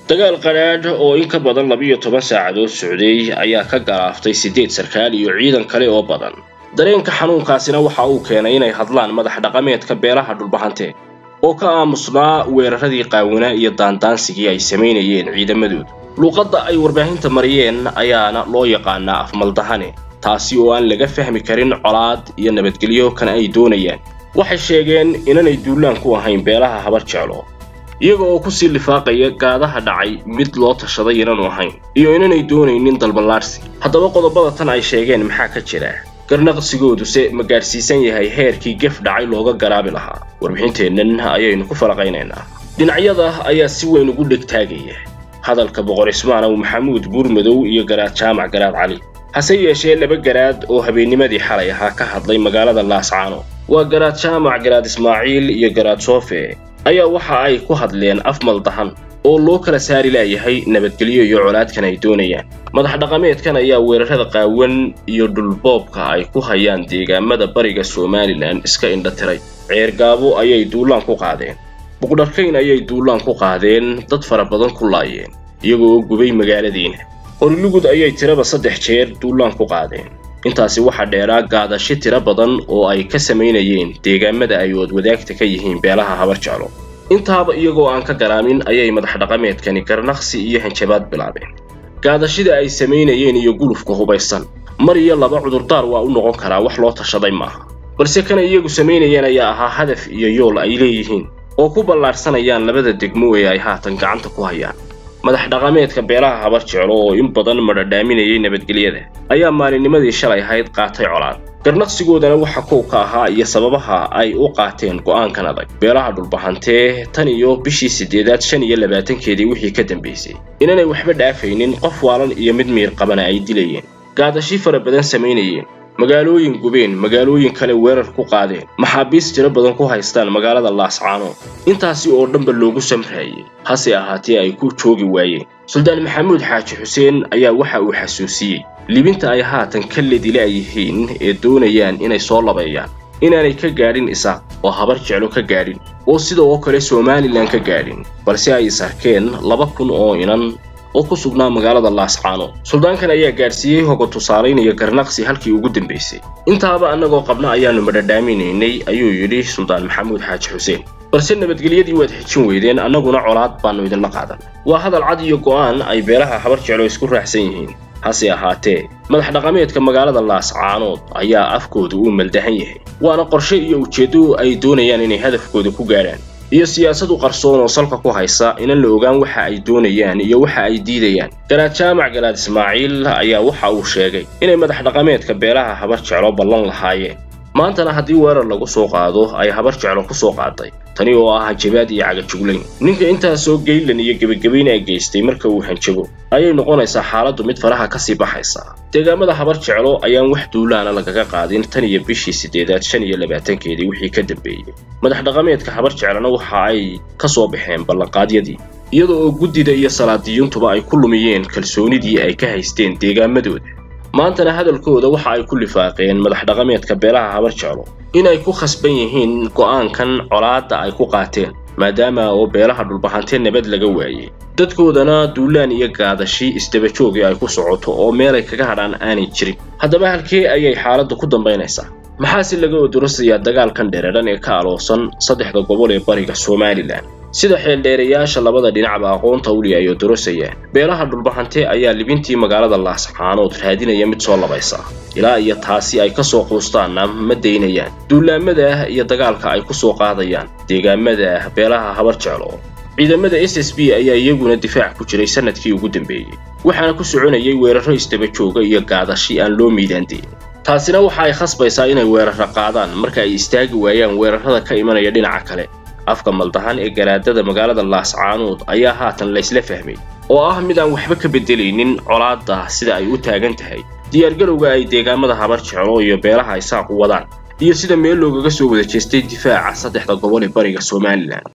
dagaal qadhaadh oo in ka badan labiyo toban saacadood socday ayaa ka galaaftay siddeed sarkaal iyo ciidan kale oo badan dareenka xanuunkaasina waxa uu keenay inay hadlaan madax dhaqameedka beelaha dhulbahante oo ka aamusnaa weeraradii qaawanaa iyo daandaansigii ay samaynayeen ciidamadooda luuqadda ay warbaahinta mariyeen ayaana loo yaqaanaa afmaldahane taasi oo aan laga fahmi karin colaad iyo nabadgelyo kan ay doonayaan waxay sheegeen inanay duulaan ku ahayn beelaha habar jeclo iyaga oo kusii lifaaqaya gaadaha dhacay mid loo tashaday inaanu ahayn iyo inanay doonaynin dalballaarsi haddaba qodobada tan ay sheegeen maxaa ka jira garnaqsigooduse ma gaadhsiisan yahay heerkii gef dhacay looga garaabi lahaa warbixinteennan ayaynu ku falaqaynaynaa dhinacyada ayaa si weyn ugu dhegtaagaya hadalka boqor ismaanow maxamuud buurmadow iyo garaad jaamac garaad cali hase yeeshee laba garaad oo habeennimadii xalay ahaa ka hadlay magaalada laascaano waa garaad jaamac garaad ismaaciil iyo garaad soofe ayaa waxa ay ku hadleen af maldahan oo loo kala saari laayahay nabadgelyo iyo colaadkan ay doonayaan madax dhaqameedkan ayaa weerarada qaawan iyo dhulboobka ay ku hayaan deegaamada bariga somalilan iska indhatiray ceergaabo ayay duulaan ku qaadeen buqdharkayn ayay duulaan ku qaadeen dad fara badan ku laayeen iyagoo oo gubay magaaladiina qorilugud ayay tiraba saddex jeer duulaan ku qaadeen intaasi waxaa dheeraa gaadashi tiro badan oo ay ka samaynayeen deegaamada ay wadwadaagta ka yihiin beelaha habar jeclo intaaba iyagoo aan ka garaamin ayay madax dhaqameedkani garnaqsi iyo hanjabaad bilaabeen gaadashida ay samaynayeen iyo gulufka hubaysan mar iyo laba cudurdaar waa u noqon karaa wax loo tashaday maaha balse kana iyagu samaynayeen ayaa ahaa hadaf iyo yool ay leeyihiin oo ku ballaadhsanayaan labada degmo ee ay haatan gacanta ku hayaan madax dhaqameedka beelaha habar jeclo oo in badan madhadhaaminayay nabadgelyada ayaa maalinnimadii shalay ahayd qaatay colaad garnaqsigoodana waxa kow ka ahaa iyo sababaha ay u qaateen go'aankan adag beelaha dhulbahantee tan iyo bishii siddeedaad shan iyo labaatankeedii wixii ka dambaysay inanay waxba dhaafaynin qof waalan iyo mid miir qabana ay dilayeen gaadashi fara badan samaynayeen magaalooyin gubeen magaalooyin kale weerar ku qaadeen maxaabiis tiro badan ku haystaan magaalada laascaano intaasi oo dhanba loogu samraayey hase ahaatee ay ku joogi waayeen suldaan maxamuud xaaji xuseen ayaa waxa uu xasuusiyey libinta ay haatan ka ledila yihiin ee doonayaan inay soo labeeyaan inaanay ka gaadhin isaaq oo habar jeclo ka gaadhin oo sida oo kale somalilan ka gaadhin balse ay is arkeen laba kun oo inan oo ku sugnaa magaalada laascaano suldaankan ayaa gaadhsiiyey hoga tusaalaynaya garnaqsi halkii ugu dambaysay intaaba annagoo qabna ayaannu madhadhaaminaynay ayuu yidhi suldaan maxamuud xaaji xuseen balse nabadgelyadii waad xijin weydeen annaguna colaad baannu idinla qaadan waa hadal cad iyo go'aan ay beelaha habar jeclo isku raacsan yihiin hase ahaatee madax dhaqameedka magaalada laascaanood ayaa afkooda uu maldahan yahay waana qorshe iyo ujeeddo ay doonayaan inay hadafkooda ku gaadhaan iyo siyaasad u qarsoon oo salka ku haysa inan la ogaan waxa ay doonayaan iyo waxa ay diidayaan garaad jaamac garaad ismaaciil ayaa waxa uu sheegay inay madax dhaqameedka beelaha habar jeclo ballan lahaayeen maantana haddii weerar lagu soo qaado ay habar jeclo ku soo qaaday tani oo ah hanjabaad iyo cagajuglayn ninka intaasoo geylan iyo gebagabayna geystay marka uu hanjabo ayay noqonaysaa xaaladdu mid faraha kasii baxaysa deegaamada habar jeclo ayaan wax duulaana lagaga qaadin tan iyo bishii siddeedaad shan iyo labaatankeedii wixii ka dambeeyey madax dhaqameedka habar jeclona waxa ay ka soo baxeen ballanqaadyadii iyada oo guddida iyo salaadiyuuntuba ay ku lumiyeen kalsoonidii ay ka haysteen deegaamadooda maantana hadalkooda waxa ay ku lifaaqeen madax dhaqameedka beelaha habar jeclo inay ku khasban yihiin go'aankan colaadda ay ku qaateen maadaama oo beelaha dhulbahantee nabad laga waayey dadkoodana duulaan iyo gaadashi isdabajoogii ay ku socoto oo meelay kaga hadhaan aanay jirin haddaba halkee ayay xaaladdu ku dambaynaysaa maxaase laga odorosayaa dagaalkan dhereedhan ee ka aloosan saddexda gobol ee bariga somalilan sida xeeldheerayaasha labada dhinacba aqoonta uli ay odorosayaan beelaha dhulbahante ayaa libintii magaalada laascaanood raadinaya mid soo labaysa ilaa iyo taasi ay ka soo quustaanna ma daynayaan duulaamada iyo dagaalka ay ku soo qaadayaan deegaamada beelaha habar jeclo ciidamada s s b ayaa iyaguna difaac ku jiray sanadkii ugu dambeeyey waxaana ku soconayay weerarro isdabajooga iyo gaadashi aan loo miidaandeyn taasina waxa ay khasbaysaa inay weerarra qaadaan marka ay istaagi waayaan weerarrada ka imanaya dhinaca kale afka maldahan ee garaadada magaalada laascaanood ayaa haatan laysla fahmay oo ah mid aan waxba ka beddelaynin colaadda sida ay u taagan tahay diyaargarowga ay deegaamada habar jeclo iyo beelaha isaaq u wadaan iyo sida meel loogaga soo wada jeestay difaaca saddexda gobol ee bariga somalilan